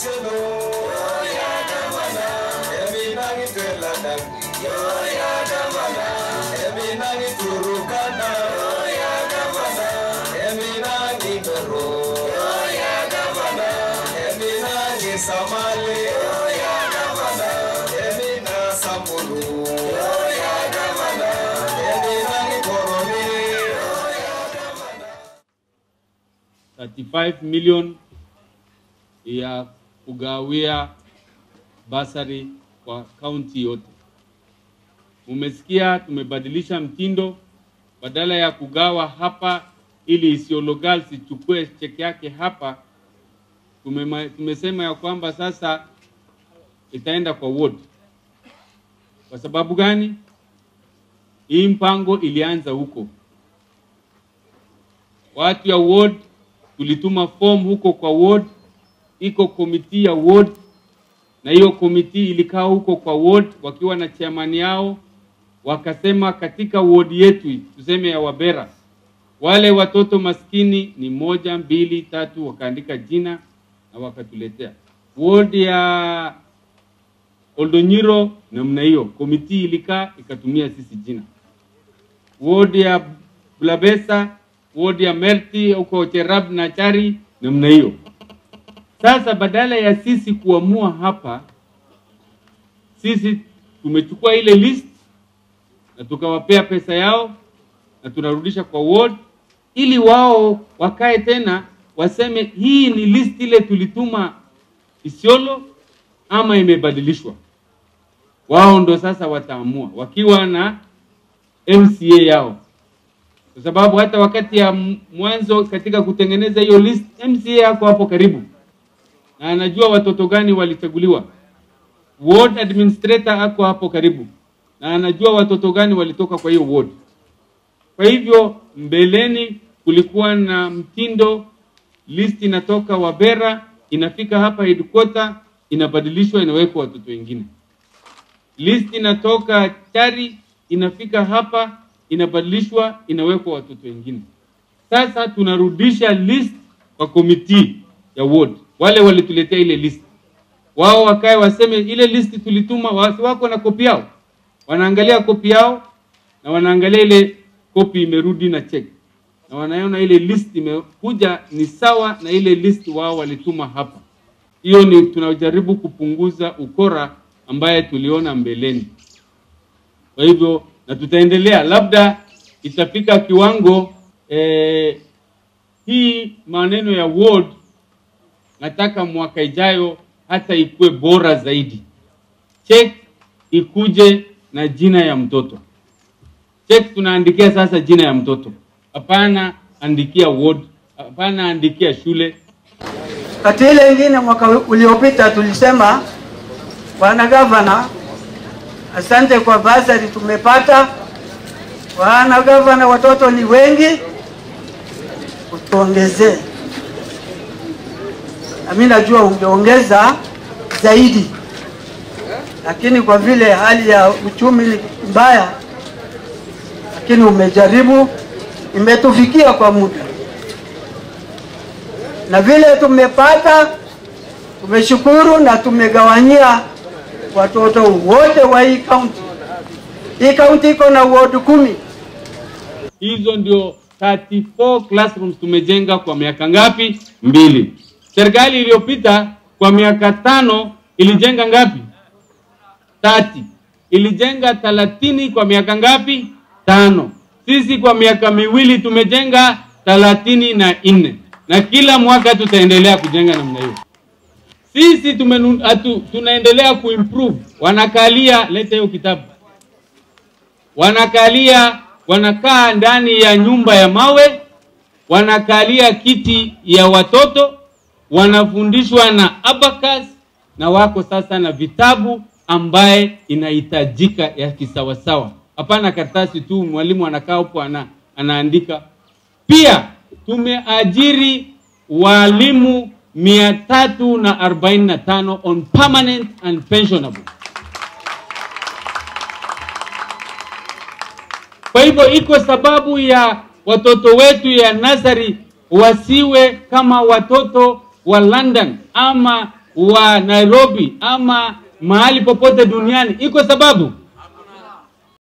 Isiolo. Emi nangi twela dangi. Emi nangi Turukana. Emi nangi Meru. Emi nangi Samale. Emi na Samburu. Emi nangi Koroni. 35 million ya kugawia basari kwa kaunti yote. Umesikia tumebadilisha mtindo, badala ya kugawa hapa ili Isiolo Girls ichukue cheki yake hapa, tumema, tumesema ya kwamba sasa itaenda kwa ward. Kwa sababu gani? Hii mpango ilianza huko, watu ya ward tulituma form huko kwa ward, iko komiti ya ward, na hiyo komiti ilikaa huko kwa ward wakiwa na chairman yao, wakasema katika ward yetu tuseme ya Wabera, wale watoto maskini ni moja, mbili, tatu, wakaandika jina na wakatuletea. Ward ya Oldonyiro namna hiyo, komiti ilikaa ikatumia sisi jina. Ward ya Blabesa, ward ya Merti huko Cherab na Chari namna hiyo. Sasa badala ya sisi kuamua hapa, sisi tumechukua ile list na tukawapea pesa yao na tunarudisha kwa ward ili wao wakae tena waseme hii ni list ile tulituma Isiolo ama imebadilishwa. Wao ndo sasa wataamua wakiwa na MCA yao, kwa sababu hata wakati ya m- mwanzo katika kutengeneza hiyo list, MCA yako hapo karibu na anajua watoto gani walichaguliwa. Ward administrator ako hapo karibu na anajua watoto gani walitoka kwa hiyo ward. Kwa hivyo mbeleni kulikuwa na mtindo, list inatoka Wabera inafika hapa headquarter, inabadilishwa inawekwa watoto wengine. List inatoka Chari inafika hapa inabadilishwa inawekwa watoto wengine. Sasa tunarudisha list kwa komiti ya ward, wale walituletea ile list, wao wakae waseme ile list tulituma, wasi wako na kopi yao, wanaangalia kopi yao na wanaangalia ile kopi imerudi na check na wanaona ile list imekuja ni sawa na ile list wao walituma hapa. Hiyo ni tunajaribu kupunguza ukora ambaye tuliona mbeleni. Kwa hivyo na tutaendelea, labda itafika kiwango eh, hii maneno ya ward, nataka mwaka ijayo hata ikuwe bora zaidi. Check ikuje na jina ya mtoto. Check tunaandikia sasa jina ya mtoto, hapana andikia ward, hapana andikia shule. Kati ile ingine mwaka uliopita tulisema, bwana gavana, asante kwa basari tumepata. Bwana gavana, watoto ni wengi, utuongezee. Nami najua ungeongeza zaidi, lakini kwa vile hali ya uchumi ni mbaya, lakini umejaribu, imetufikia kwa muda na vile tumepata, tumeshukuru na tumegawanyia watoto wote wa hii kaunti. Hii kaunti iko na ward kumi. Hizo ndio 34 classrooms tumejenga kwa miaka ngapi? Mbili. Serikali iliyopita kwa miaka tano ilijenga ngapi? 30. Ilijenga 30 kwa miaka ngapi? Tano. Sisi kwa miaka miwili tumejenga thelathini na nne na kila mwaka tutaendelea kujenga namna hiyo. Sisi tumenu, atu, tunaendelea kuimprove. Wanakalia, leta hiyo kitabu. Wanakalia, wanakaa ndani ya nyumba ya mawe, wanakalia kiti ya watoto, wanafundishwa na abacus na wako sasa na vitabu ambaye inahitajika ya kisawasawa, hapana karatasi tu, mwalimu anakaa hapo ana, anaandika. Pia tumeajiri walimu mia tatu na arobaini na tano on permanent and pensionable. Kwa hivyo iko sababu ya watoto wetu ya nasari wasiwe kama watoto wa London ama wa Nairobi ama mahali popote duniani, iko sababu